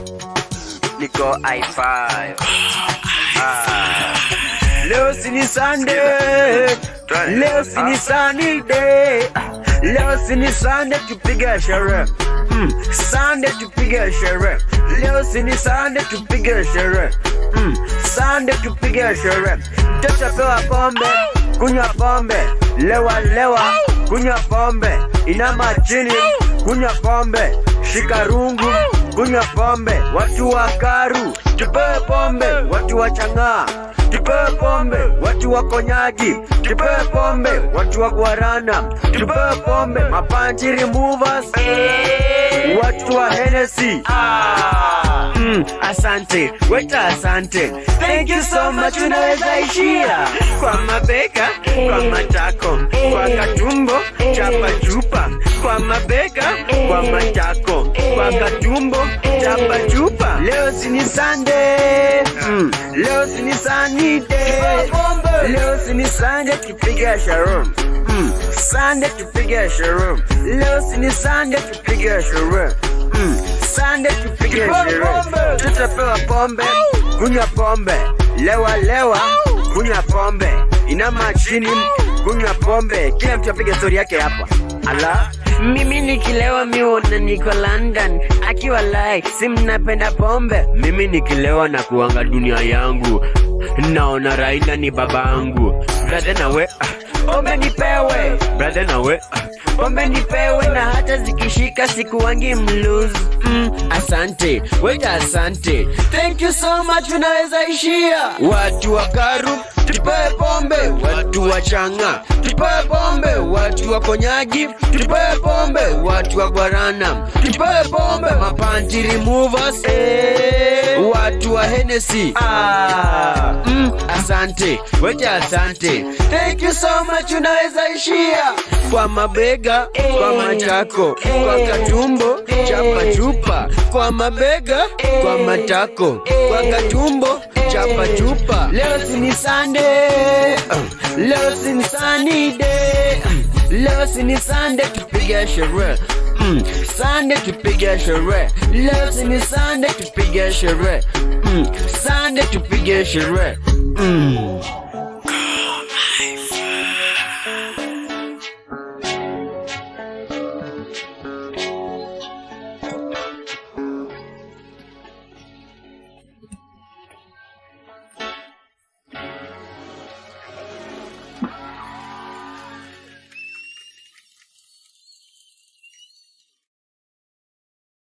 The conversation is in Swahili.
niko i5 ah. leo sini Sunday leo sini sunny day leo sini Sunday tupiga sherehe mm. Sunday tupiga sherehe leo sini Sunday tupiga sherehe mm. Sunday tupiga sherehe mtoto pewa pombe kunywa pombe lewa lewa kunywa pombe inama chini kunywa pombe shika rungu kunywa pombe watu wa karu tupewe pombe watu wa chang'aa tupewe pombe watu wa konyagi tupewe pombe watu wa guarana tupewe pombe mapanjiri movers watu wa Hennessy ah. mm, asante weta asante thank you so much unaweza ishia kwa mabeka kwa matako kwa katumbo chapa chupa kwa mabeka kwa matako kwa katumbo chapa chupa leo sini Sunday mm, leo sini sunny day leo sini Sunday tupiga sharon mm, Sunday tupiga sharon leo sini Sunday tupiga sharon mm, Sunday tupiga sharon tutapewa pombe kunywa pombe lewa lewa kunywa pombe inama chini kunywa pombe kila mtu apige stori yake hapa ala mimi nikilewa miona niko london akiwa lai si mnapenda pombe mimi nikilewa na kuanga dunia yangu naona raila ni babangu brother nawe ah, pombe nipewe brother nawe ah, pombe nipewe na hata zikishika sikuwangi mluz mm, asante weta asante thank you so much unaweza ishia watu wa karu tupewe pombe watu wa changa tupewe pombe watu wa konyagi tupewe pombe watu wa guarana tupewe pombe mapanti removers eh, watu wa Hennessy ah, mm, asante weta asante thank you so much unaweza ishia kwa mabega kwa matako kwa katumbo chapa chupa kwa mabega kwa matako kwa katumbo chapa chupa leo sini Sunday uh, leo sini sunny day um, leo sini Sunday tupiga sherehe Mm, Sunday tupiga sherehe leo sini Sunday tupiga sherehe mm, Sunday tupiga sherehe mm.